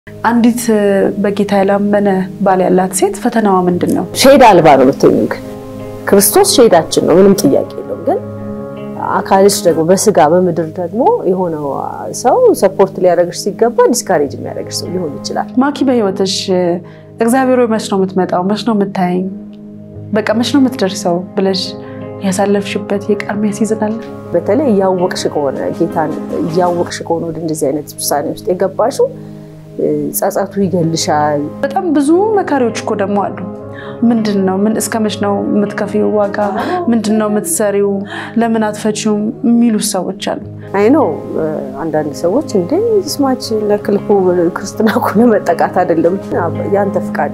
አንዲት በጌታ ያላመነ ባል ያላት ሴት ፈተናዋ ምንድን ነው? ሼድ አልባ ነው የምትሆኚው። ግን ክርስቶስ ሼዳችን ነው፣ ምንም ጥያቄ የለውም። ግን አካልሽ ደግሞ በስጋ በምድር ደግሞ የሆነው ሰው ሰፖርት ሊያደርግሽ ሲገባ ዲስካሬጅ የሚያደርግሽ ሰው ሊሆን ይችላል። ማኪ በህይወትሽ እግዚአብሔር ወይ መች ነው የምትመጣው? መች ነው የምታየኝ? በቃ መች ነው የምትደርሰው ብለሽ ያሳለፍሽበት የቃርሚያ ሲዝን አለ? በተለይ እያወቅሽ ከሆነ ጌታን እያወቅሽ ከሆነ ወደ እንደዚህ አይነት ውሳኔ ውስጥ የገባሽው ጸጸቱ ይገልሻል። በጣም ብዙ መካሪዎች እኮ ደግሞ አሉ። ምንድን ነው ምን እስከ መች ነው የምትከፊው ዋጋ? ምንድን ነው የምትሰሪው? ለምን አትፈቺውም? የሚሉ ሰዎች አሉ። አይ ነው አንዳንድ ሰዎች እንደ ስማች ለክልኩ ክርስትና እኮ ለመጠቃት አይደለም፣ ያንተ ፍቃድ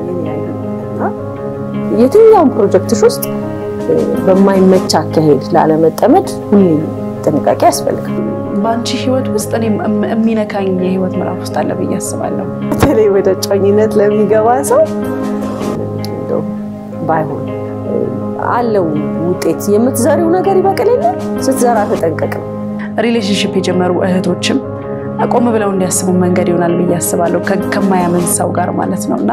የትኛውም ፕሮጀክትሽ ውስጥ በማይመች አካሄድ ላለመጠመድ ሁሌም ጥንቃቄ ያስፈልጋል። በአንቺ ህይወት ውስጥ እኔ የሚነካኝ የህይወት ምዕራፍ ውስጥ አለ ብዬ አስባለሁ። በተለይ ወደ ጮኝነት ለሚገባ ሰው እንደው ባይሆን አለው ውጤት የምትዘሪው ነገር ይበቅል የለ ስትዘራ ተጠንቀቅ ነው። ሪሌሽንሽፕ የጀመሩ እህቶችም ቆም ብለው እንዲያስቡ መንገድ ይሆናል ብዬ አስባለሁ። ከማያምን ሰው ጋር ማለት ነው እና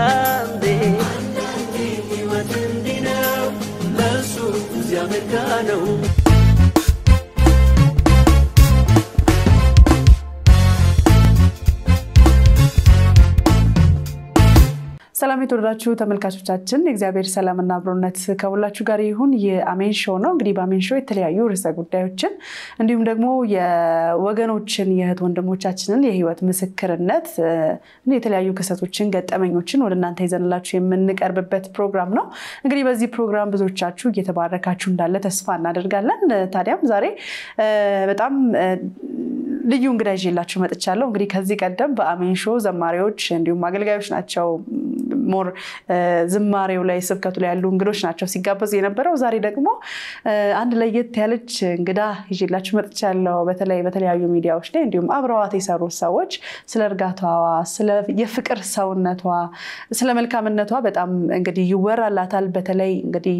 ሰላም የተወደዳችሁ ተመልካቾቻችን፣ የእግዚአብሔር ሰላምና አብሮነት ከሁላችሁ ጋር ይሁን። የአሜን ሾው ነው። እንግዲህ በአሜን ሾው የተለያዩ ርዕሰ ጉዳዮችን እንዲሁም ደግሞ የወገኖችን የእህት ወንድሞቻችንን የህይወት ምስክርነት የተለያዩ ክስተቶችን፣ ገጠመኞችን ወደ እናንተ ይዘንላችሁ የምንቀርብበት ፕሮግራም ነው። እንግዲህ በዚህ ፕሮግራም ብዙዎቻችሁ እየተባረካችሁ እንዳለ ተስፋ እናደርጋለን። ታዲያም ዛሬ በጣም ልዩ እንግዳ ይዤላችሁ መጥቻለሁ። እንግዲህ ከዚህ ቀደም በአሜን ሾው ዘማሪዎች እንዲሁም አገልጋዮች ናቸው ሞር ዝማሬው ላይ ስብከቱ ላይ ያሉ እንግዶች ናቸው ሲጋበዙ የነበረው። ዛሬ ደግሞ አንድ ለየት ያለች እንግዳ ይዤላችሁ መጥቻለሁ። በተለይ በተለያዩ ሚዲያዎች ላይ እንዲሁም አብረዋት የሰሩ ሰዎች ስለ እርጋታዋ፣ ስለ የፍቅር ሰውነቷ፣ ስለ መልካምነቷ በጣም እንግዲህ ይወራላታል። በተለይ እንግዲህ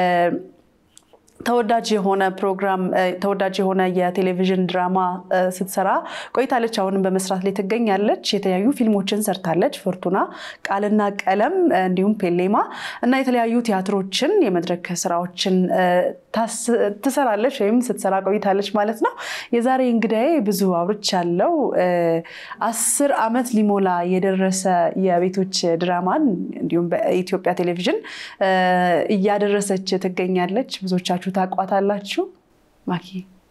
ተወዳጅ የሆነ ፕሮግራም ተወዳጅ የሆነ የቴሌቪዥን ድራማ ስትሰራ ቆይታለች። አሁንም በመስራት ላይ ትገኛለች። የተለያዩ ፊልሞችን ሰርታለች። ፎርቱና፣ ቃልና ቀለም እንዲሁም ፔሌማ እና የተለያዩ ቲያትሮችን የመድረክ ስራዎችን ትሰራለች ወይም ስትሰራ ቆይታለች ማለት ነው። የዛሬ እንግዳዬ ብዙ አውርቻለሁ። አስር ዓመት ሊሞላ የደረሰ የቤቶች ድራማን እንዲሁም በኢትዮጵያ ቴሌቪዥን እያደረሰች ትገኛለች። ብዙዎቻችሁ ታቋታላችሁ። ማኪ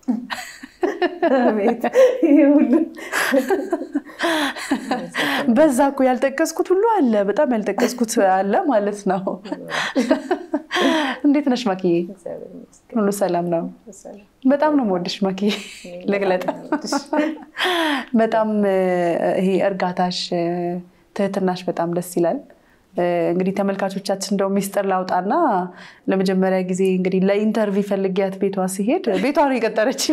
በዛ እኮ ያልጠቀስኩት ሁሉ አለ፣ በጣም ያልጠቀስኩት አለ ማለት ነው። እንዴት ነሽ ማኪ? ሁሉ ሰላም ነው? በጣም ነው የምወድሽ ማኪ። ልግለጥ በጣም ይሄ እርጋታሽ፣ ትህትናሽ በጣም ደስ ይላል። እንግዲህ ተመልካቾቻችን እንደው ሚስጥር ላውጣና ለመጀመሪያ ጊዜ እንግዲህ ለኢንተርቪው ፈልጊያት ቤቷ ሲሄድ ቤቷ ነው የቀጠረችኝ።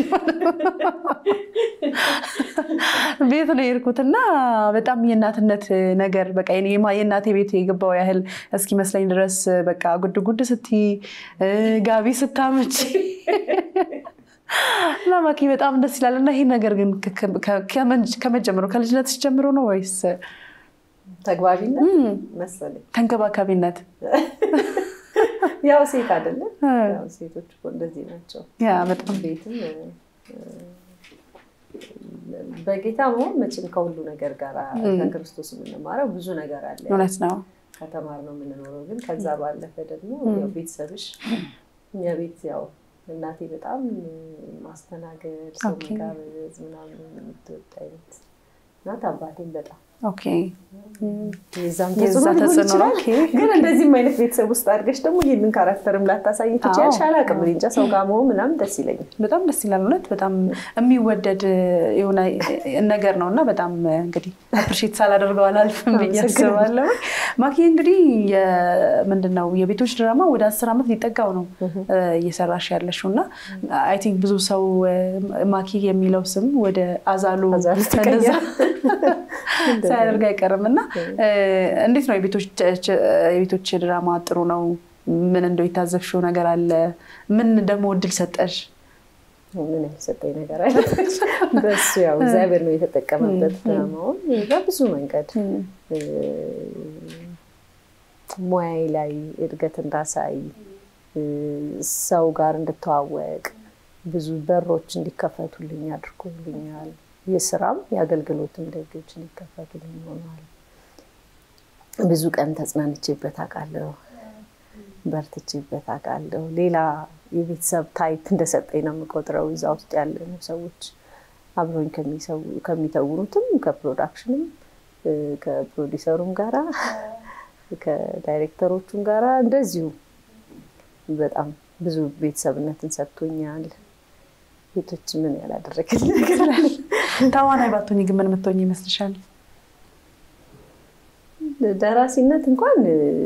ቤት ነው የሄድኩትና በጣም የእናትነት ነገር በቃ የእናቴ ቤት የገባው ያህል እስኪመስለኝ ድረስ በቃ ጉድ ጉድ ስትይ ጋቢ ስታመች ላማኪ በጣም ደስ ይላል። እና ይህ ነገር ግን ከመጀመሩ ከልጅነትሽ ጀምሮ ነው ወይስ ተግባቢነት መሰለኝ ተንከባካቢነት? ያው ሴት አይደለም። ሴቶች እኮ እንደዚህ ናቸው። በጣም ቤትም በጌታ መሆን መቼም ከሁሉ ነገር ጋር ከክርስቶስ የምንማረው ብዙ ነገር አለ። እውነት ነው። ከተማር ነው የምንኖረው። ግን ከዛ ባለፈ ደግሞ ቤተሰብሽ እኛ ቤት ያው እናቴ በጣም ማስተናገድ፣ ሰው መጋበዝ ምናምን የምትወድ አይነት ናት። አባቴም በጣም ኦኬ የዛም የዛ ተጽዕኖ ሊሆን ተጽዕኖ ይችላል። ኦኬ። ግን እንደዚህም አይነት ቤተሰብ ውስጥ አድርገሽ ደግሞ ይህንን ካራክተርም ላታሳይ ትችያለሽ። አዎ። አላውቅም እኔ እንጃ ሰው ጋር መሆን ምናምን ደስ ይለኛል። በጣም ደስ ይላል። እውነት በጣም የሚወደድ የሆነ ነገር ነው እና በጣም እንግዲህ አፕሪሼት ሳላደርገው አላልፍም ብዬ አስባለሁ። ማኪ እንግዲህ ምንድን ነው የቤቶች ድራማ ወደ አስር ዓመት ሊጠጋው ነው እየሰራሽ ያለሽው እና አይ ቲንክ ብዙ ሰው ማኪ የሚለው ስም ወደ አዛሉ አዛሉ እንደዛ እንደዛ ሳያደርግ አይቀርም እና እንዴት ነው የቤቶች ድራማ ጥሩ ነው? ምን እንደው የታዘብሽው ነገር አለ? ምን ደግሞ እድል ሰጠሽ? ምን ያልሰጠኝ ነገር አለ? በሱ ያው እግዚአብሔር ነው የተጠቀመበት ድራማውን በብዙ መንገድ ሙያዬ ላይ እድገት እንዳሳይ ሰው ጋር እንድተዋወቅ ብዙ በሮች እንዲከፈቱልኝ አድርጎልኛል። የስራም የአገልግሎትም ደጆች እንዲከፈቱልኝ ሆኗል። ብዙ ቀን ተጽናንቼበት አውቃለሁ። በርትቼበት አውቃለሁ። ሌላ የቤተሰብ ታይፕ እንደሰጠኝ ነው የምቆጥረው። እዛ ውስጥ ያለኑ ሰዎች አብሮኝ ከሚተውኑትም ከፕሮዳክሽንም ከፕሮዲሰሩም ጋራ ከዳይሬክተሮቹም ጋራ እንደዚሁ በጣም ብዙ ቤተሰብነትን ሰጥቶኛል። ቤቶች ምን ያላደረግልኝ ነገር አለ? ተዋናይ ባትሆኚ ግን ምን የምትሆኚ ይመስልሻል? ደራሲነት እንኳን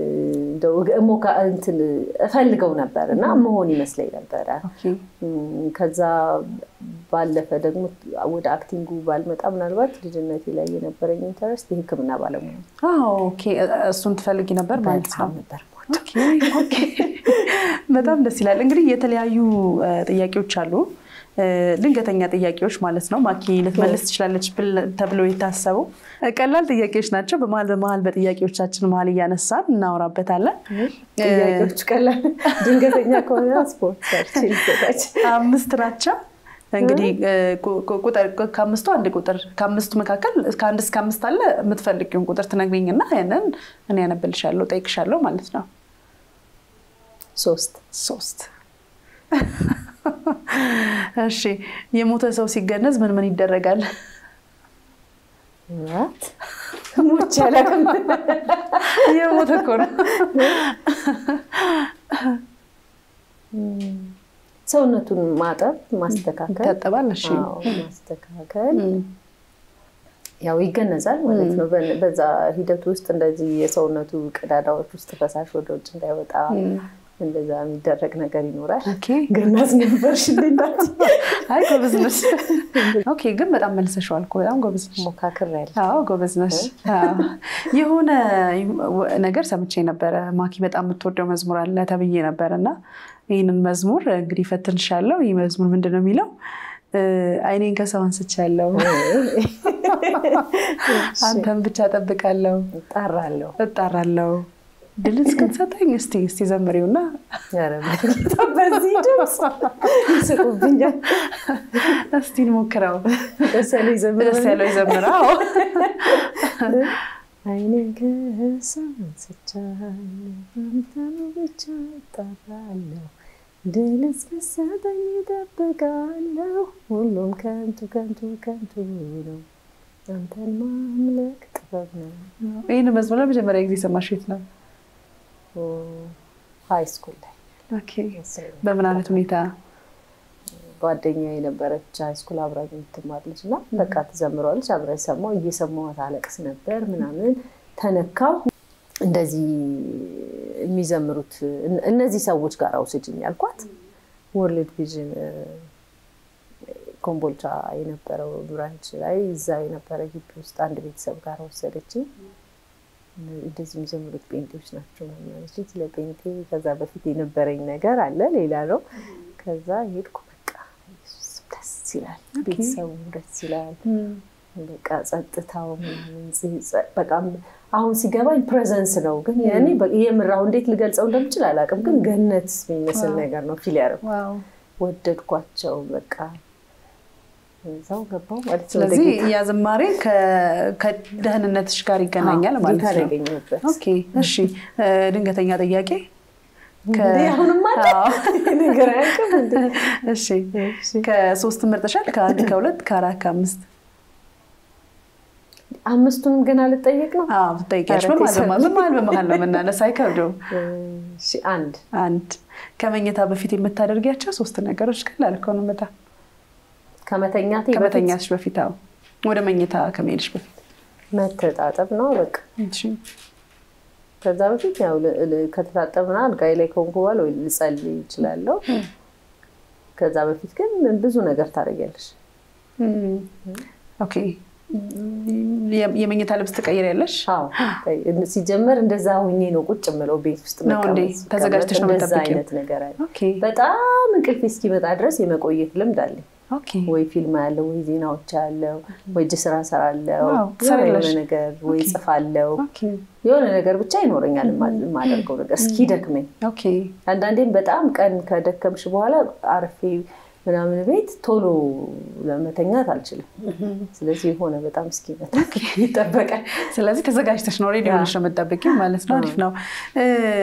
እንትን እፈልገው ነበር እና መሆን ይመስለኝ ነበረ። ከዛ ባለፈ ደግሞ ወደ አክቲንጉ ባልመጣ ምናልባት ልጅነቴ ላይ የነበረኝ ኢንተረስት የሕክምና ባለሙያ እሱን ትፈልጊ ነበር ማለት ነው? ነበር በጣም ደስ ይላል። እንግዲህ የተለያዩ ጥያቄዎች አሉ ድንገተኛ ጥያቄዎች ማለት ነው። ማኪ ልትመልስ ትችላለች ተብለው የታሰቡ ቀላል ጥያቄዎች ናቸው። በመሀል በመሀል በጥያቄዎቻችን መሀል እያነሳን እናወራበታለን። ጥያቄዎች ቀላል፣ ድንገተኛ ከሆነ ስፖርት ሰርች አምስት ናቸው። እንግዲህ ከአምስቱ አንድ ቁጥር ከአምስቱ መካከል ከአንድ እስከ አምስት አለ። የምትፈልጊውን ቁጥር ትነግሪኝና ያንን እኔ ያነብልሻለሁ፣ ጠይቅሻለሁ ማለት ነው። ሶስት ሶስት እሺ የሞተ ሰው ሲገነዝ ምን ምን ይደረጋል? ሞች አላውቅም። የሞተ እኮ ነው። ሰውነቱን ማጠብ፣ ማስተካከል ይታጠባል። እሺ ማስተካከል ያው ይገነዛል ማለት ነው። በዛ ሂደት ውስጥ እንደዚህ የሰውነቱ ቀዳዳዎች ውስጥ ፈሳሽ ወደ ውጭ እንዳይወጣ እንደዛ የሚደረግ ነገር ይኖራል። ገናዝ ነበርሽ እንዴት? አይ ጎበዝ ነሽ። ኦኬ ግን በጣም መልሰሽዋል እኮ በጣም ጎበዝ ነሽ። ሞካክሬያለሁ። አዎ ጎበዝ ነሽ። የሆነ ነገር ሰምቼ ነበረ ማኪ በጣም የምትወደው መዝሙር አለ ተብዬ ነበር እና ይህንን መዝሙር እንግዲህ ፈትንሻለሁ። ይህ መዝሙር ምንድን ነው የሚለው? አይኔን ከሰው አንስቻለሁ፣ አንተን ብቻ እጠብቃለሁ፣ እጣራለሁ እጣራለሁ ድል እስክትሰጠኝ እስቲ እስቲ ዘምሪውና በዚህ ድምፅ ይስቁብኛል። እስቲ እንሞክረው። ደስ ያለው ይዘምራል። ደስ ያለው ይዘምራል። አይኔን ከሰው አንስቻለሁ፣ አንተን ብቻ እጠራለሁ፣ ድል እስክትሰጠኝ እጠብቃለሁ፣ ሁሉም ከንቱ ከንቱ ከንቱ ነው፣ አንተን ማምለክ ጥበብ ነው። ይህን መዝሙር ለመጀመሪያ ጊዜ ሰማሽ የት ነው? ሀይ ስኩል ላይ በምን አይነት ሁኔታ? ጓደኛ የነበረች ሀይ ስኩል አብራኝ የምትማር ልጅ እና በቃ ትዘምረዋለች። አብራ ሰማው እየሰማኋት አለቅስ ነበር ምናምን ተነካው። እንደዚህ የሚዘምሩት እነዚህ ሰዎች ጋር አውስጅኝ ያልኳት ወርልድ ቪዥን ኮምቦልቻ የነበረው ብራንች ላይ እዛ የነበረ ግቢ ውስጥ አንድ ቤተሰብ ጋር ወሰደችኝ። እንደዚህ የሚዘምሩት ጴንጤዎች ናቸው ማለት ስለ ጴንጤ ከዛ በፊት የነበረኝ ነገር አለ ሌላ ነው። ከዛ ሄድኩ። በቃ ኢየሱስ ደስ ይላል፣ ቤተሰቡ ደስ ይላል። በቃ ጸጥታው ምናምን በቃ አሁን ሲገባኝ ፕሬዘንስ ነው። ግን ያኔ የምራው እንዴት ልገልጸው እንደምችል አላውቅም። ግን ገነት የሚመስል ነገር ነው ፊል ያደረኩት። ወደድኳቸው በቃ እዛው ገባው ማለት ነው። ስለዚህ ያ ዝማሬ ከደህንነትሽ ጋር ይገናኛል ማለት ነው። ያገኘበት ኦኬ እሺ። ድንገተኛ ጥያቄ አሁንም አለ ነገር አያውቅም። እሺ ከሶስት መርጠሻል? ከአንድ ከሁለት ከአራት ከአምስት አምስቱንም ገና ልጠየቅ ነው። ትጠይቂያለሽ። በመሀል በመሀል ነው የምናነሳ፣ አይከብደውም። አንድ አንድ ከመኝታ በፊት የምታደርጊያቸው ሶስት ነገሮች ቀላል እኮ ነው በጣም ከመተኛቴ ከመተኛትሽ በፊት አዎ፣ ወደ መኝታ ከመሄድሽ በፊት መተጣጠብ ነው በቃ። ከዛ በፊት ያው ከተታጠብና አልጋይ ላይ ከሆንኩ በኋላ ወይ ልጸልይ እችላለሁ። ከዛ በፊት ግን ብዙ ነገር ታደርጊያለሽ። ኦኬ የመኝታ ልብስ ትቀይሪያለሽ? አዎ ሲጀመር እንደዛ ሁኜ ነው ቁጭ የምለው ቤት ውስጥ ነው እንዴ? ተዘጋጅተሽ ነው እንደዛ የምትጠብቂው? አይነት ነገር አለ። ኦኬ በጣም እንቅልፍ እስኪመጣ ድረስ የመቆየት ልምድ አለኝ። ኦኬ ወይ ፊልም ያለው ወይ ዜናዎች ያለው ወይ እጅ ስራ ሰራለው ዋው፣ የሆነ ትሰሪያለሽ? የሆነ ነገር ወይ ኦኬ። ጽፋለው ኦኬ የሆነ ነገር ብቻ ይኖረኛል የማ- የማደርገው ነገር እስኪደክመኝ። ኦኬ አንዳንዴም በጣም ቀን ከደከምሽ በኋላ አርፌ ምናምን ቤት ቶሎ ለመተኛት አልችልም። ስለዚህ የሆነ በጣም እስኪመጣ ይጠበቃል። ስለዚህ ተዘጋጅተሽ ነው ሬዲ ሆነሽ ነው የምጠብቂው ማለት ነው። አሪፍ ነው። እ፣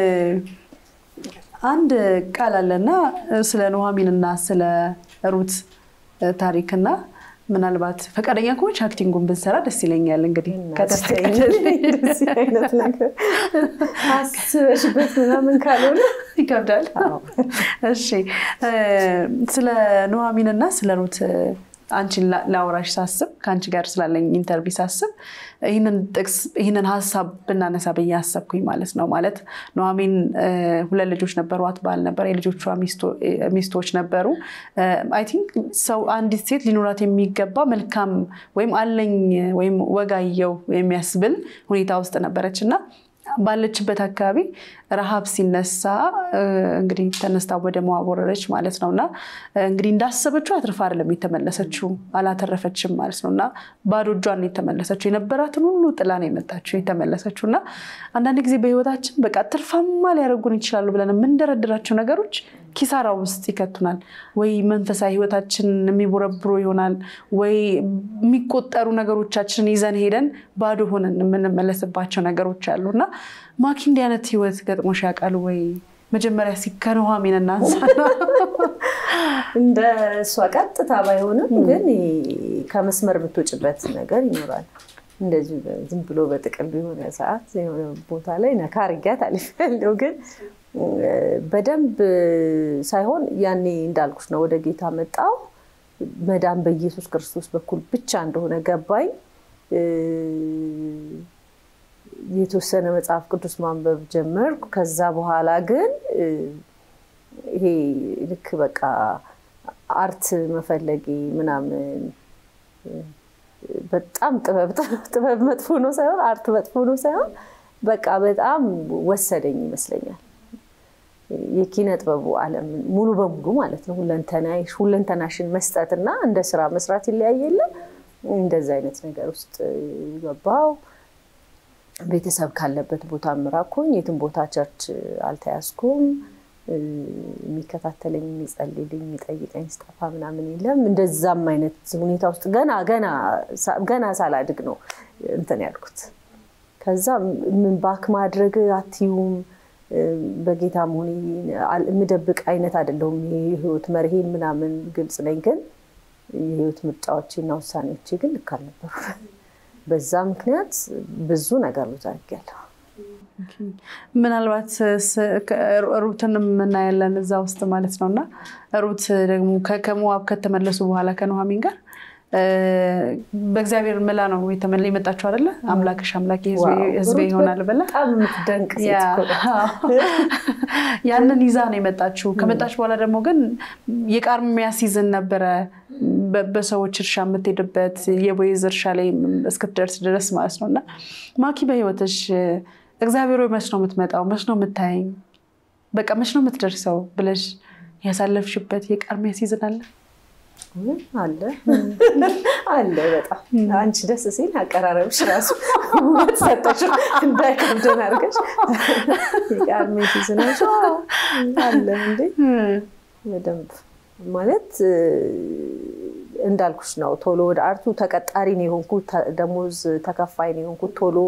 አንድ ቃል አለና ስለ ኑሐሚንና ስለ ሩት እ፣ ታሪክና ምናልባት ፈቃደኛ ከሆንሽ አክቲንጉን ብንሰራ ደስ ይለኛል። እንግዲህ ከተፈቀደልኝ እንደዚህ አይነት ነገር አስበሽበት ምናምን ካልሆነ ይከብዳል። እሺ እ፣ ስለ ኑሐሚንና ስለ ሩት እ፣ አንቺን ላ- ላውራሽ ሳስብ ከአንቺ ጋር ስላለኝ ኢንተርቪው ሳስብ ይህንን ጥቅስ ይህንን ሀሳብ ብናነሳ ብዬ አሰብኩኝ ማለት ነው። ማለት ኑሐሚን እ፣ ሁለት ልጆች ነበሯት፣ ባል ነበር፣ የልጆቿ ሚስቶ- እ፣ ሚስቶች ነበሩ። አይ ቲንክ ሰው አንዲት ሴት ሊኖራት የሚገባ መልካም ወይም አለኝ ወይም ወጋየው የሚያስብል ሁኔታ ውስጥ ነበረች እና ባለችበት አካባቢ ረሃብ ሲነሳ እ፣ እንግዲህ ተነስታ ወደ ሞዓብ ወረደች ማለት ነው እና እ፣ እንግዲህ እንዳሰበችው አትርፋ አይደለም የተመለሰችው፣ አላተረፈችም ማለት ነው እና ባዶ እጇን ነው የተመለሰችው። የነበራትን ሁሉ ጥላ ነው የመጣችው የተመለሰችው። እና አንዳንድ ጊዜ በህይወታችን በቃ ትርፋማ ሊያደርጉን ይችላሉ ብለን የምንደረድራቸው ነገሮች ኪሳራ ውስጥ ይከቱናል። ወይ መንፈሳዊ ህይወታችን የሚቦረብሮ ይሆናል፣ ወይ የሚቆጠሩ ነገሮቻችንን ይዘን ሄደን ባዶ ሆነን የምንመለስባቸው ነገሮች አሉ እና ማኪ እንዲህ አይነት ህይወት ገጥሞሽ ያውቃል ወይ? መጀመሪያ እስኪ ከኑሐሚን እናንሳና እንደ እሷ ቀጥታ ባይሆንም ግን ከመስመር የምትወጭበት ነገር ይኖራል። እንደዚሁ ዝም ብሎ በጥቅል የሆነ ሰዓት የሆነ ቦታ ላይ ነካ አድርጊያት አልፌያለሁ። ግን በደንብ ሳይሆን ያኔ እንዳልኩሽ ነው። ወደ ጌታ መጣው መዳን በኢየሱስ ክርስቶስ በኩል ብቻ እንደሆነ ገባኝ። የተወሰነ መጽሐፍ ቅዱስ ማንበብ ጀመርኩ። ከዛ በኋላ ግን ይሄ ልክ በቃ አርት መፈለጊ ምናምን በጣም ጥበብ ጥበብ መጥፎ ነው ሳይሆን አርት መጥፎ ነው ሳይሆን በቃ በጣም ወሰደኝ ይመስለኛል። የኪነ ጥበቡ ዓለም ሙሉ በሙሉ ማለት ነው። ሁለንተናሽን መስጠትና እንደ ስራ መስራት ይለያይ የለም። እንደዚ አይነት ነገር ውስጥ ገባው። ቤተሰብ ካለበት ቦታ ምራኩኝ። የትም ቦታ ቸርች አልተያዝኩም። የሚከታተለኝ የሚጸልልኝ የሚጠይቀኝ ስጠፋ ምናምን የለም። እንደዛም አይነት ሁኔታ ውስጥ ገና ገና ገና ሳላድግ ነው እንትን ያልኩት። ከዛ ምን ባክ ማድረግ አትዩም በጌታ መሆኔ የምደብቅ አይነት አይደለሁም። የህይወት መርሄን ምናምን ግልጽ ነኝ። ግን የህይወት ምርጫዎቼና ውሳኔዎቼ ግን ልክ አልነበሩ። በዛ ምክንያት ብዙ ነገር ብዙ አድርጌያለሁ። ምናልባት ሩትን የምናያለን እዛ ውስጥ ማለት ነው እና ሩት ደግሞ ከሞዓብ ከተመለሱ በኋላ ከኑሐሚን ጋር በእግዚአብሔር ምላ ነው የመጣችው አይደለ? አምላክሽ አምላኬ ህዝቤ ይሆናል ብላ በጣም የምትደንቅ ሴት እኮ ያንን ይዛ ነው የመጣችው። ከመጣች በኋላ ደግሞ ግን የቃርሚያ ሲዝን ነበረ። በሰዎች እርሻ የምትሄድበት የቦይዝ እርሻ ላይ እስክትደርስ ድረስ ማለት ነው እና ማኪ በህይወትሽ እግዚአብሔር ወይ መች ነው የምትመጣው? መች ነው የምታየኝ? በቃ መች ነው የምትደርሰው ብለሽ ያሳለፍሽበት የቃርሚያ ሲዝን አለ? አለ አለ። በጣም አንቺ ደስ ሲል አቀራረብሽ ራሱ ውበት ሰጠሽ፣ እንዳይከብደን አድርገሽ የቃርሚያ ሲዝን አለ እንዴ? በደንብ ማለት እንዳልኩሽ ነው። ቶሎ ወደ አርቱ ተቀጣሪ ነው የሆንኩት፣ ደሞዝ ተከፋይ ነው የሆንኩት። ቶሎ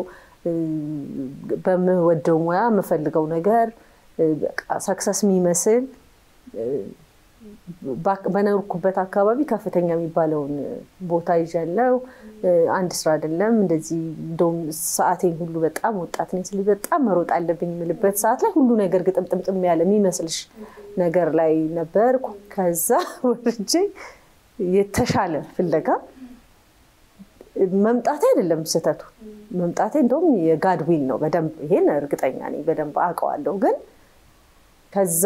በምወደው ሙያ የምፈልገው ነገር ሰክሰስ የሚመስል በኖርኩበት አካባቢ ከፍተኛ የሚባለውን ቦታ ይዣለው። አንድ ስራ አይደለም እንደዚህ እንደውም ሰዓቴን ሁሉ በጣም ወጣት ነኝ ስለዚህ በጣም መሮጥ አለብኝ የምልበት ሰዓት ላይ ሁሉ ነገር ግጥምጥምጥም ያለ የሚመስልሽ ነገር ላይ ነበርኩ። ከዛ ወርጄ የተሻለ ፍለጋ መምጣቴ አይደለም ስህተቱ፣ መምጣቴ እንደውም የጋድ ዊል ነው። በደንብ ይሄን እርግጠኛ ነኝ፣ በደንብ አውቀዋለሁ። ግን ከዛ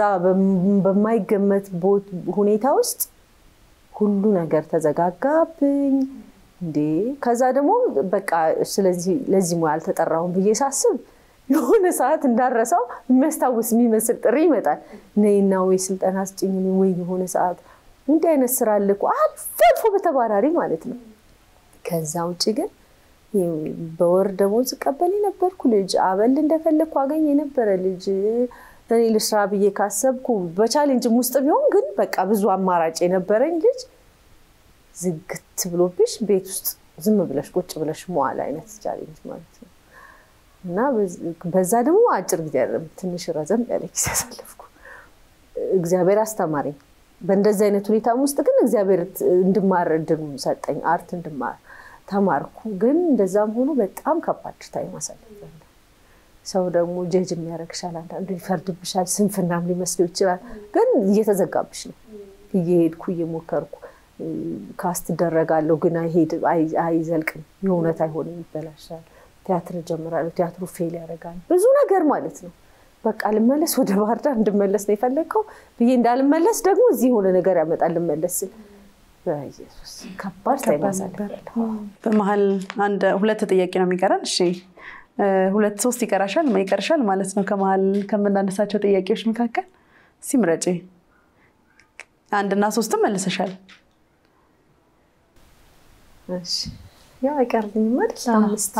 በማይገመት ሁኔታ ውስጥ ሁሉ ነገር ተዘጋጋብኝ። እንዴ ከዛ ደግሞ በቃ ስለዚህ ለዚህ ሙያ አልተጠራሁም ብዬ ሳስብ የሆነ ሰዓት እንዳረሳው የሚያስታውስ የሚመስል ጥሪ ይመጣል። ነይና ወይ ስልጠና ስጭኝ ወይ የሆነ ሰዓት እንዲህ አይነት ስራ አለ እኮ አልፎ አልፎ በተባራሪ ማለት ነው። ከዛ ውጭ ግን በወር ደሞዝ ቀበል የነበርኩ ልጅ አበል እንደፈለግኩ አገኝ የነበረ ልጅ እኔ ልስራ ብዬ ካሰብኩ በቻሌንጅም ውስጥ ቢሆን ግን በቃ ብዙ አማራጭ የነበረኝ ልጅ ዝግት ብሎብሽ ቤት ውስጥ ዝም ብለሽ ቁጭ ብለሽ መዋል አይነት ቻሌንጅ ማለት ነው። እና በዛ ደግሞ አጭር ጊዜ አይደለም ትንሽ ረዘም ያለ ጊዜ ያሳለፍኩ። እግዚአብሔር አስተማረኝ። በእንደዚህ አይነት ሁኔታም ውስጥ ግን እግዚአብሔር እንድማር እድሉን ሰጠኝ። አርት እንድማር ተማርኩ። ግን እንደዛም ሆኖ በጣም ከባድ ታይም አሳልፌያለሁ። ሰው ደግሞ ጀጅ የሚያደርግሻል፣ አንዳንዱ ይፈርድብሻል፣ ስንፍናም ሊመስለው ይችላል። ግን እየተዘጋብሽ ነው። እየሄድኩ እየሞከርኩ ካስት እደረጋለሁ፣ ግን አይዘልቅም፣ የእውነት አይሆንም፣ ይበላሻል። ቲያትር እጀምራለሁ፣ ቲያትሩ ፌል ያደርጋል። ብዙ ነገር ማለት ነው። በቃ ልመለስ ወደ ባህር ዳር እንድመለስ ነው የፈለግከው ብዬ እንዳልመለስ ደግሞ እዚህ የሆነ ነገር ያመጣል ልመለስ ስል በኢየሱስ ከባድ ታይማሳለሁ። በመሀል አንድ ሁለት ጥያቄ ነው የሚቀረን። እሺ ሁለት ሶስት ይቀራሻል ይቀርሻል ማለት ነው። ከመሀል ከምናነሳቸው ጥያቄዎች መካከል ሲምረጪ አንድና ሶስትም መልሰሻል። ያው አይቀርልኝም አይደል? አምስት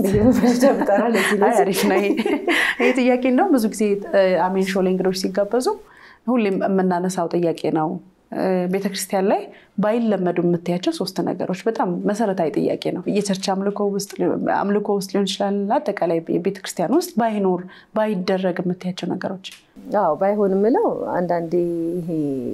አሪፍ ነው ይሄ ጥያቄ። እንደውም ብዙ ጊዜ አሜን ሾው ላይ እንግዶች ሲጋበዙ ሁሌም የምናነሳው ጥያቄ ነው። ቤተክርስቲያን ላይ ባይለመዱ የምታያቸው ሶስት ነገሮች በጣም መሰረታዊ ጥያቄ ነው። የቸርች አምልኮ ውስጥ ሊሆን ይችላል። አጠቃላይ ቤተክርስቲያን ውስጥ ባይኖር ባይደረግ የምታያቸው ነገሮች። አዎ ባይሆን የምለው አንዳንዴ ይሄ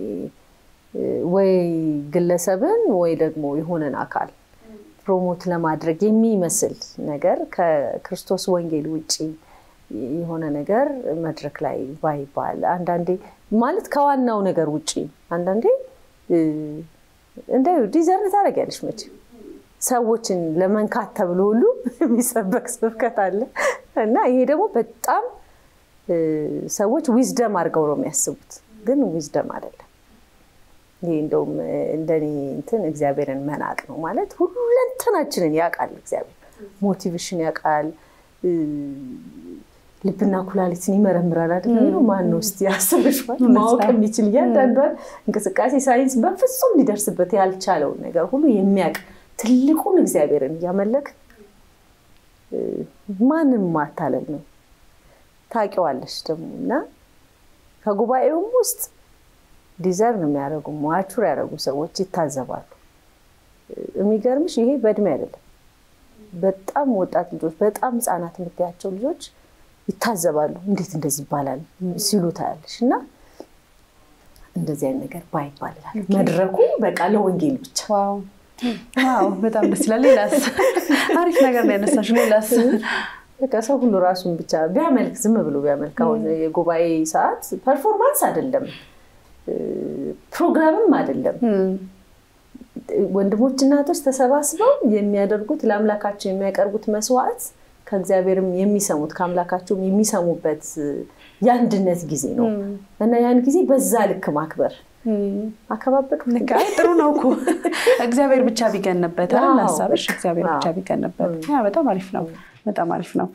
ወይ ግለሰብን ወይ ደግሞ የሆነን አካል ፕሮሞት ለማድረግ የሚመስል ነገር ከክርስቶስ ወንጌል ውጭ የሆነ ነገር መድረክ ላይ ባይባል አንዳንዴ ማለት ከዋናው ነገር ውጭ አንዳንዴ እንደ ዲዘርን ታደርጊያለሽ መቼም ሰዎችን ለመንካት ተብሎ ሁሉ የሚሰበክ ስብከት አለ እና ይሄ ደግሞ በጣም ሰዎች ዊዝደም አድርገው ነው የሚያስቡት፣ ግን ዊዝደም አይደለም። ይሄ እንደውም እንደኔ እንትን እግዚአብሔርን መናቅ ነው ማለት ሁለንተናችንን ያውቃል እግዚአብሔር ሞቲቬሽን ያውቃል ልብና ኩላሊትን ይመረምራል አይደል የሚለው ማን ነው እስኪ ያስብሽዋል ማወቅ የሚችል እያንዳንዷን እንቅስቃሴ ሳይንስ በፍጹም ሊደርስበት ያልቻለውን ነገር ሁሉ የሚያውቅ ትልቁን እግዚአብሔርን እያመለክ ማንም ማታለል ነው ታውቂዋለሽ ደግሞ እና ከጉባኤውም ውስጥ ዲዘርን የሚያደርጉ ማቹር ያደረጉ ሰዎች ይታዘባሉ የሚገርምሽ ይሄ በእድሜ አይደለም በጣም ወጣት ልጆች በጣም ህፃናት የምታያቸው ልጆች ይታዘባሉ። እንዴት እንደዚህ ይባላል ሲሉ ታያለሽ። እና እንደዚህ አይነት ነገር ባይባል እላለሁ። መድረኩ በቃ ለወንጌል ብቻ። ዋው በጣም ደስ ይላል። ሌላስ አሪፍ ነገር ነው ያነሳሽው። ሌላስ በቃ ሰው ሁሉ ራሱን ብቻ ቢያመልክ ዝም ብሎ ቢያመልክ። አሁን የጉባኤ ሰዓት ፐርፎርማንስ አይደለም፣ ፕሮግራምም አይደለም። ወንድሞች እናቶች ተሰባስበው የሚያደርጉት ለአምላካቸው የሚያቀርቡት መስዋዕት ከእግዚአብሔርም የሚሰሙት ከአምላካቸውም የሚሰሙበት የአንድነት ጊዜ ነው እና ያን ጊዜ በዛ ልክ ማክበር አከባበዱ ጥሩ ነው እኮ እግዚአብሔር ብቻ ቢገንበት ሀሳብሽ እግዚአብሔር ብቻ ቢገንበት በጣም አሪፍ ነው። በጣም አሪፍ ነው።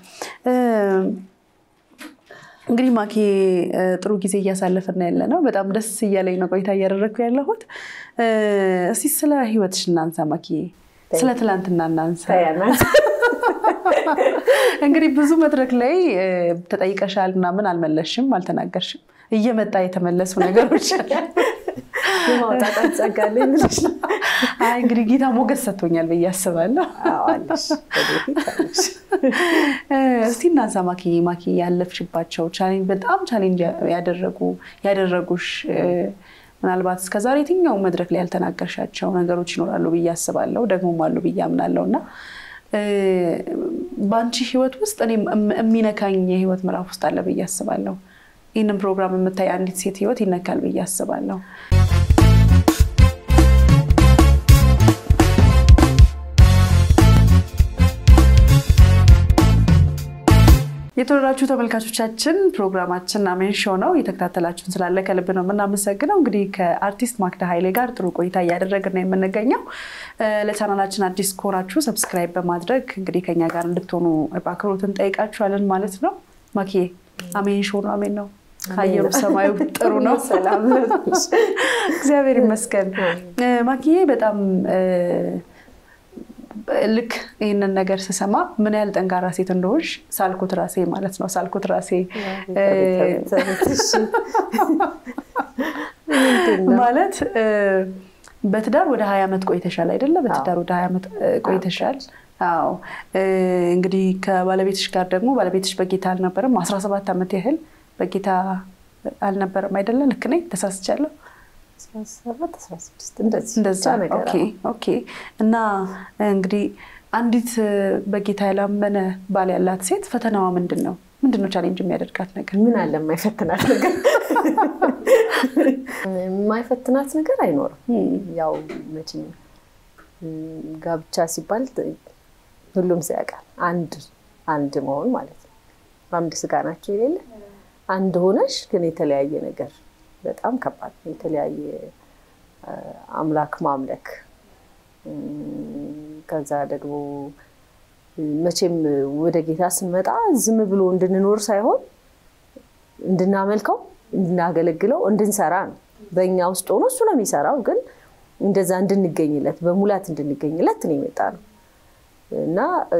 እንግዲህ ማኪ ጥሩ ጊዜ እያሳለፍን ያለ ነው። በጣም ደስ እያለኝ ነው ቆይታ እያደረግኩ ያለሁት። እስኪ ስለ ህይወትሽ እናንሳ ማኪ፣ ስለ ትላንትና እናንሳ። እንግዲህ ብዙ መድረክ ላይ ተጠይቀሻል ምናምን አልመለስሽም፣ አልተናገርሽም። እየመጣ የተመለሱ ነገሮች የማውጣጣት ጸጋ አለኝ ብለሽ ነው። አይ እንግዲህ ጌታ ሞገስ ሰጥቶኛል ብዬ አስባለሁ። እስቲ እናንሳ ማኪ ማኪ ያለፍሽባቸው በጣም ቻሌንጅ ያደረጉ ያደረጉሽ ምናልባት እስከዛሬ የትኛው መድረክ ላይ ያልተናገርሻቸው ነገሮች ይኖራሉ ብዬ አስባለሁ፣ ደግሞም አሉ ብዬ አምናለሁ እና በአንቺ ህይወት ውስጥ እኔ የሚነካኝ የህይወት ምዕራፍ ውስጥ አለ ብዬ አስባለሁ። ይህንን ፕሮግራም የምታይ አንዲት ሴት ህይወት ይነካል ብዬ አስባለሁ። የተወደዳችሁ ተመልካቾቻችን ፕሮግራማችን አሜን ሾው ነው። እየተከታተላችሁን ስላለ ከልብ ነው የምናመሰግነው። እንግዲህ ከአርቲስት ማክዳ ኃይሌ ጋር ጥሩ ቆይታ እያደረግን ነው የምንገኘው። ለቻናላችን አዲስ ከሆናችሁ ሰብስክራይብ በማድረግ እንግዲህ ከኛ ጋር እንድትሆኑ በአክብሮት እንጠይቃችኋለን ማለት ነው። ማኪዬ አሜን ሾው ነው። አሜን ነው። አየሩ ሰማዩ ጥሩ ነው። እግዚአብሔር ይመስገን። ማኪዬ በጣም ልክ ይህንን ነገር ስሰማ ምን ያህል ጠንካራ ሴት እንደሆንሽ ሳልኩት ራሴ ማለት ነው። ሳልኩት ራሴ ማለት በትዳር ወደ ሀያ ዓመት ቆይተሻል አይደለ? በትዳር ወደ ሀያ ዓመት ቆይተሻል። አዎ እንግዲህ ከባለቤትሽ ጋር ደግሞ ባለቤትሽ በጌታ አልነበረም። አስራ ሰባት ዓመት ያህል በጌታ አልነበረም አይደለ? ልክ ነኝ? ተሳስቻለሁ? እንደዛ ኦኬ። እና እንግዲህ አንዲት በጌታ ያላመነ ባል ያላት ሴት ፈተናዋ ምንድን ነው? ምንድን ነው ቻሌንጅ የሚያደርጋት ነገር? ምን አለ የማይፈትናት ነገር? የማይፈትናት ነገር አይኖርም። ያው መቼም ጋብቻ ሲባል ሁሉም ሰው ያውቃል። አንድ አንድ መሆን ማለት ነው። አንድ ስጋ ናቸው የሌለ አንድ ሆነሽ ግን የተለያየ ነገር በጣም ከባድ ነው። የተለያየ አምላክ ማምለክ ከዛ ደግሞ መቼም ወደ ጌታ ስንመጣ ዝም ብሎ እንድንኖር ሳይሆን እንድናመልከው፣ እንድናገለግለው፣ እንድንሰራ ነው። በእኛ ውስጥ ሆኖ እሱ ነው የሚሰራው። ግን እንደዛ እንድንገኝለት በሙላት እንድንገኝለት ነው የመጣ ነው እና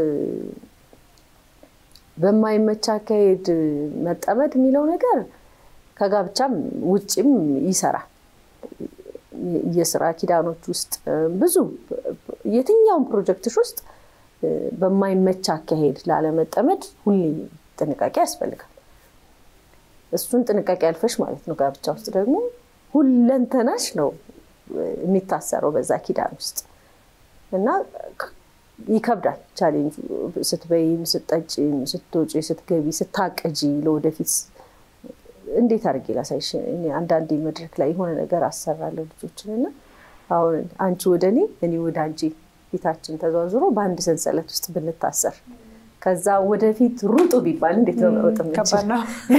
በማይመች አካሄድ መጠመድ የሚለው ነገር ከጋብቻም ውጭም ይሰራል። የስራ ኪዳኖች ውስጥ ብዙ የትኛውም ፕሮጀክቶች ውስጥ በማይመች አካሄድ ላለመጠመድ ሁሌ ጥንቃቄ ያስፈልጋል። እሱን ጥንቃቄ ያልፈሽ ማለት ነው። ጋብቻ ውስጥ ደግሞ ሁለንተናሽ ነው የሚታሰረው በዛ ኪዳን ውስጥ እና ይከብዳል። ቻሌንጁ ስትበይም፣ ስትጠጪም፣ ስትወጪ፣ ስትገቢ፣ ስታቅጂ ለወደፊት እንዴት አድርጌ ላሳይሽ? አንዳንዴ መድረክ ላይ የሆነ ነገር አሰራለሁ ልጆችን እና አሁን አንቺ ወደ እኔ እኔ ወደ አንቺ ፊታችን ተዘዋዝሮ በአንድ ሰንሰለት ውስጥ ብንታሰር ከዛ ወደፊት ሩጡ ቢባል እንዴት ነው መሮጥ የምንችለው?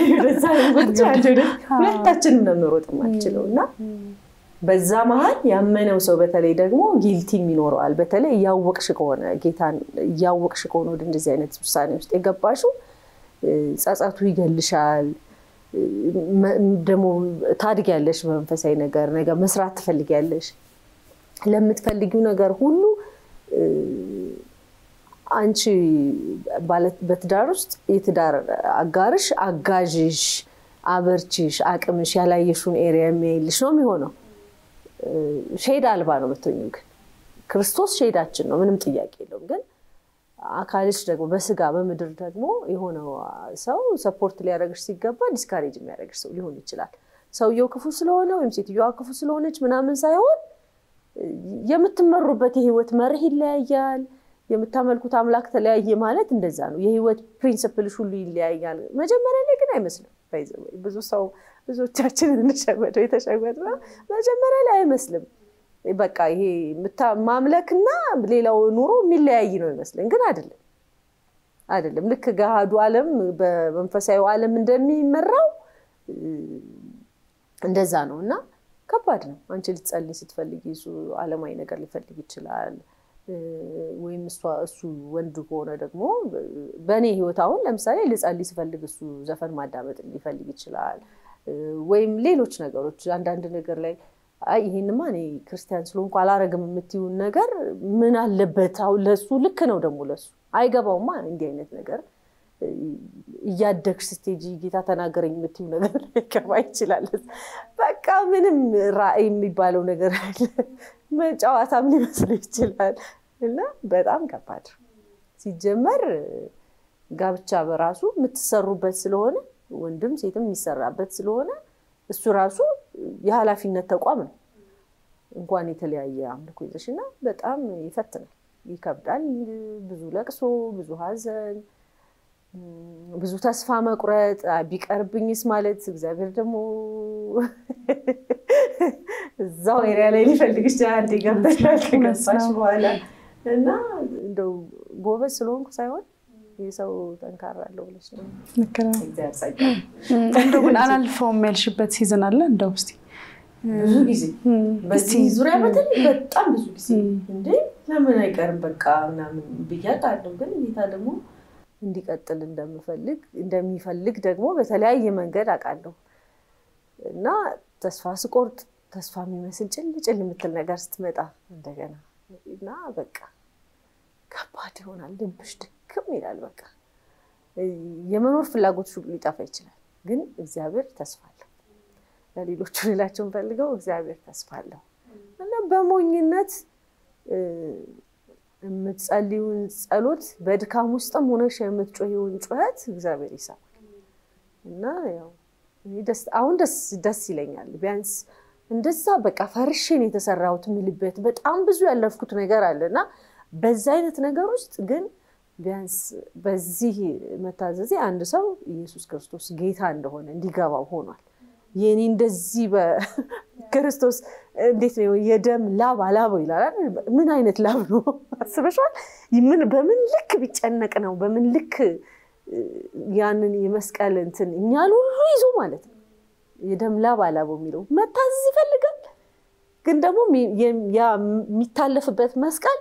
ሁለታችንም ነው መሮጥ የማንችለው እና በዛ መሀል ያመነው ሰው በተለይ ደግሞ ጊልቲም ይኖረዋል። በተለይ እያወቅሽ ከሆነ ጌታን እያወቅሽ ከሆነ ወደ እንደዚህ አይነት ውሳኔ ውስጥ የገባሽው ጸጸቱ ይገልሻል። ደግሞ ታድጊያለሽ በመንፈሳዊ ነገር ነገር መስራት ትፈልጊያለሽ። ለምትፈልጊው ነገር ሁሉ አንቺ በትዳር ውስጥ የትዳር አጋርሽ አጋዥሽ፣ አበርችሽ፣ አቅምሽ ያላየሽውን ኤሪያ የሚያይልሽ ነው የሚሆነው። ሼድ አልባ ነው የምትሆኚው። ግን ክርስቶስ ሼዳችን ነው፣ ምንም ጥያቄ የለውም። ግን አካልሽ ደግሞ በስጋ በምድር ደግሞ የሆነው ሰው ሰፖርት ሊያደርግሽ ሲገባ ዲስካሬጅ የሚያደርግሽ ሰው ሊሆን ይችላል። ሰውየው ክፉ ስለሆነ ወይም ሴትዮዋ ክፉ ስለሆነች ምናምን ሳይሆን የምትመሩበት የህይወት መርህ ይለያያል። የምታመልኩት አምላክ ተለያየ ማለት እንደዛ ነው። የህይወት ፕሪንስፕልሽ ሁሉ ይለያያል። መጀመሪያ ላይ ግን አይመስልም። ብዙ ሰው ብዙዎቻችንን እንሸወደው የተሸወድ መጀመሪያ ላይ አይመስልም። በቃ ይሄ ማምለክና ሌላው ኑሮ የሚለያይ ነው ይመስለን፣ ግን አይደለም። አይደለም። ልክ ገሃዱ ዓለም በመንፈሳዊ ዓለም እንደሚመራው እንደዛ ነው እና ከባድ ነው። አንቺ ልትጸልይ ስትፈልጊ እሱ ዓለማዊ ነገር ሊፈልግ ይችላል። ወይም እሱ ወንድ ከሆነ ደግሞ በእኔ ህይወት አሁን ለምሳሌ ልጸልይ ስፈልግ እሱ ዘፈን ማዳመጥ ሊፈልግ ይችላል። ወይም ሌሎች ነገሮች አንዳንድ ነገር ላይ አይ ይሄንማ እኔ ክርስቲያን ስለሆንኩ አላረግም የምትይውን ነገር ምን አለበት አሁን ለሱ ልክ ነው ደግሞ ለሱ አይገባውማ እንዲህ አይነት ነገር እያደግሽ ስትሄጂ ጌታ ተናገረኝ የምትይው ነገር ላይገባ ይችላል። በቃ ምንም ራዕይ የሚባለው ነገር ጨዋታም ሊመስል ይችላል እና በጣም ከባድ ሲጀመር ጋብቻ በራሱ የምትሰሩበት ስለሆነ ወንድም ሴትም የሚሰራበት ስለሆነ እሱ ራሱ የኃላፊነት ተቋም ነው። እንኳን የተለያየ አምልኮ ይዘሽ እና በጣም ይፈትናል፣ ይከብዳል። ብዙ ለቅሶ፣ ብዙ ሐዘን፣ ብዙ ተስፋ መቁረጥ፣ ቢቀርብኝስ ማለት እግዚአብሔር ደግሞ እዛው ኤሪያ ላይ ሊፈልግ ይችላል። አንዴ ገብተሻል ከገባሽ በኋላ እና እንደው ጎበዝ ስለሆንኩ ሳይሆን የሰው ጠንካራ አለው ብለሽ ነው ልክ ነው። እግዚአብሔር ጸጋ እንደው ግን አላልፈውም ያልሽበት ሲዝን አለ እንደው እስኪ ብዙ ጊዜ በዚህ ዙሪያ በተለይ በጣም ብዙ ጊዜ እንዴ ለምን አይቀርም በቃ ምናምን ብዬ አውቃለሁ። ግን ጌታ ደግሞ እንዲቀጥል እንደምፈልግ እንደሚፈልግ ደግሞ በተለያየ መንገድ አውቃለሁ እና ተስፋ ስቆርጥ ተስፋ የሚመስል ጭል ጭል የምትል ነገር ስትመጣ እንደገና እና በቃ ከባድ ይሆናል። ልብሽ ድክም ይላል። በቃ የመኖር ፍላጎት ሁሉ ሊጠፋ ይችላል። ግን እግዚአብሔር ተስፋ አለው። ለሌሎቹ ሌላቸውን ፈልገው እግዚአብሔር ተስፋ አለው እና በሞኝነት የምትጸልዩን ጸሎት በድካም ውስጥም ሆነሽ የምትጮሂውን ጩኸት እግዚአብሔር ይሰማል እና ያው አሁን ደስ ይለኛል። ቢያንስ እንደዛ በቃ ፈርሽን የተሰራሁት የምልበት በጣም ብዙ ያለፍኩት ነገር አለ እና በዛ አይነት ነገር ውስጥ ግን ቢያንስ በዚህ መታዘዜ አንድ ሰው ኢየሱስ ክርስቶስ ጌታ እንደሆነ እንዲገባው ሆኗል። የኔ እንደዚህ በክርስቶስ እንዴት ነው የደም ላብ አላበው ይላል። ምን አይነት ላብ ነው አስበሽዋል? በምን ልክ ቢጨነቅ ነው በምን ልክ ያንን የመስቀል እንትን እኛን ሁሉ ይዞ ማለት ነው የደም ላብ አላበው የሚለው መታዘዝ ይፈልጋል። ግን ደግሞ የሚታለፍበት መስቀል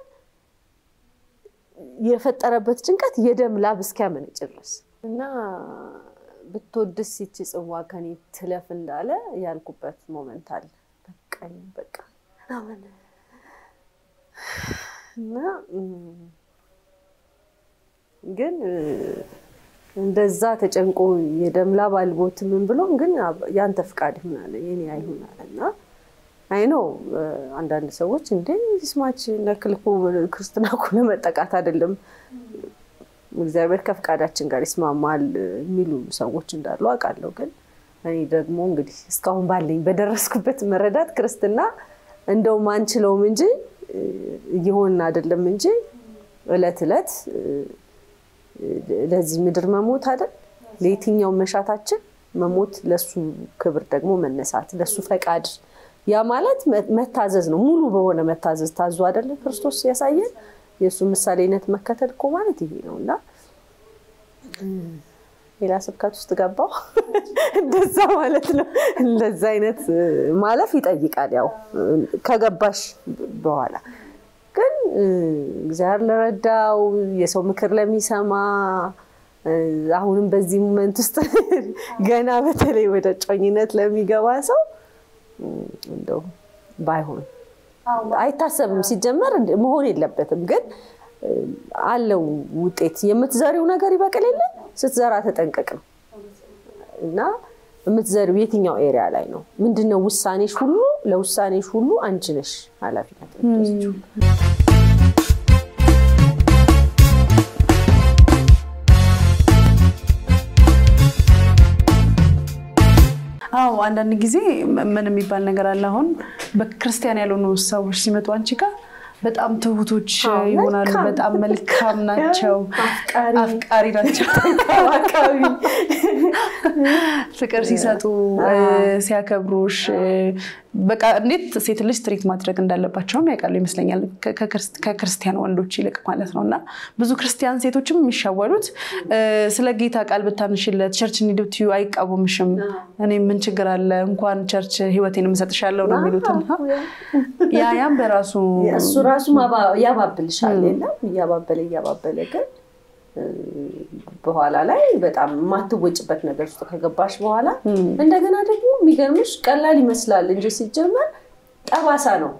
የፈጠረበት ጭንቀት የደም ላብ እስኪያመነጭ ድረስ እና ብትወድስ ይቺ ጽዋ ከኔ ትለፍ እንዳለ ያልኩበት ሞመንት አለ። በቃኝ በቃ ምናምን እና ግን እንደዛ ተጨንቆ የደም ላብ አልቦት ምን ብሎ ግን ያንተ ፍቃድ ይሆናል የኔ አይሆናል እና አይ ነው አንዳንድ ሰዎች እንዴ ስማች ነክልኮ ክርስትና እኮ ለመጠቃት አይደለም እግዚአብሔር ከፍቃዳችን ጋር ይስማማል የሚሉ ሰዎች እንዳሉ አውቃለሁ። ግን እኔ ደግሞ እንግዲህ እስካሁን ባለኝ በደረስኩበት መረዳት ክርስትና እንደውም አንችለውም እንጂ እየሆንን አይደለም እንጂ እለት እለት ለዚህ ምድር መሞት አይደል ለየትኛው መሻታችን መሞት፣ ለሱ ክብር ደግሞ መነሳት፣ ለሱ ፈቃድ ያ ማለት መታዘዝ ነው። ሙሉ በሆነ መታዘዝ ታዞ አይደለ ክርስቶስ ያሳየን የእሱ ምሳሌነት መከተል እኮ ማለት ይሄ ነው እና ሌላ ስብከት ውስጥ ገባው እንደዛ ማለት ነው። እንደዛ አይነት ማለፍ ይጠይቃል። ያው ከገባሽ በኋላ ግን እግዚአብሔር ለረዳው የሰው ምክር ለሚሰማ አሁንም በዚህ ሞመንት ውስጥ ገና በተለይ ወደ ጮኝነት ለሚገባ ሰው እንደው ባይሆን አይታሰብም። ሲጀመር መሆን የለበትም ግን አለው ውጤት። የምትዘሪው ነገር ይበቅል የለ ስትዘራ ተጠንቀቅ ነው እና የምትዘሪው የትኛው ኤሪያ ላይ ነው? ምንድነው ውሳኔሽ ሁሉ ለውሳኔሽ ሁሉ አንቺ ነሽ ኃላፊነት የምትወስጂው። አዎ አንዳንድ ጊዜ ምን የሚባል ነገር አለ። አሁን በክርስቲያን ያልሆኑ ሰዎች ሲመጡ አንቺ ጋር በጣም ትሁቶች ይሆናሉ። በጣም መልካም ናቸው፣ አፍቃሪ ናቸው፣ ተንከባካቢ፣ ፍቅር ሲሰጡ ሲያከብሩሽ፣ በቃ እንዴት ሴት ልጅ ትሪት ማድረግ እንዳለባቸውም ያውቃሉ ይመስለኛል ከክርስቲያን ወንዶች ይልቅ ማለት ነው። እና ብዙ ክርስቲያን ሴቶችም የሚሻወሉት ስለ ጌታ ቃል ብታንሽለት ቸርች እንሂድ አይቃወምሽም። እኔ ምን ችግር አለ እንኳን ቸርች ህይወቴን እሰጥሻለሁ ነው የሚሉትን ያ ያም በራሱ እሱ ራሱ ያባብልሻል የለም እያባበለ እያባበለ ግን በኋላ ላይ በጣም የማትወጭበት ነገር ውስጥ ከገባሽ በኋላ እንደገና ደግሞ የሚገርምሽ ቀላል ይመስላል እንጂ ሲጀመር ጠባሳ ነው።